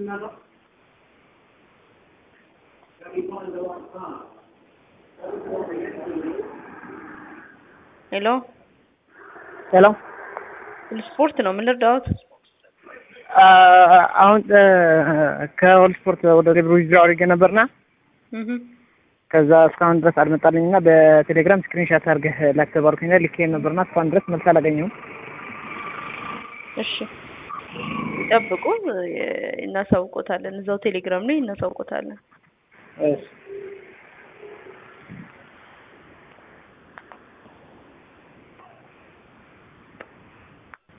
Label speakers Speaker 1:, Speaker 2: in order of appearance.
Speaker 1: ሄሎ
Speaker 2: ሄሎ
Speaker 1: ስፖርት ነው ምን ልርዳዎት?
Speaker 2: አሁን ከኦል ስፖርት ወደ ሌብሮ ዊዝድሮ አድርጌ ነበርና
Speaker 1: እህ
Speaker 2: ከዛ እስካሁን ድረስ አልመጣልኝ እና በቴሌግራም ስክሪንሻት አድርገህ ላክ ተባልኩኝ ልኬ ነበርና እስካሁን ድረስ መልስ አላገኘሁም።
Speaker 1: እሺ ይጠብቁ፣ እናሳውቆታለን። እዛው ቴሌግራም ላይ እናሳውቆታለን።
Speaker 2: እሺ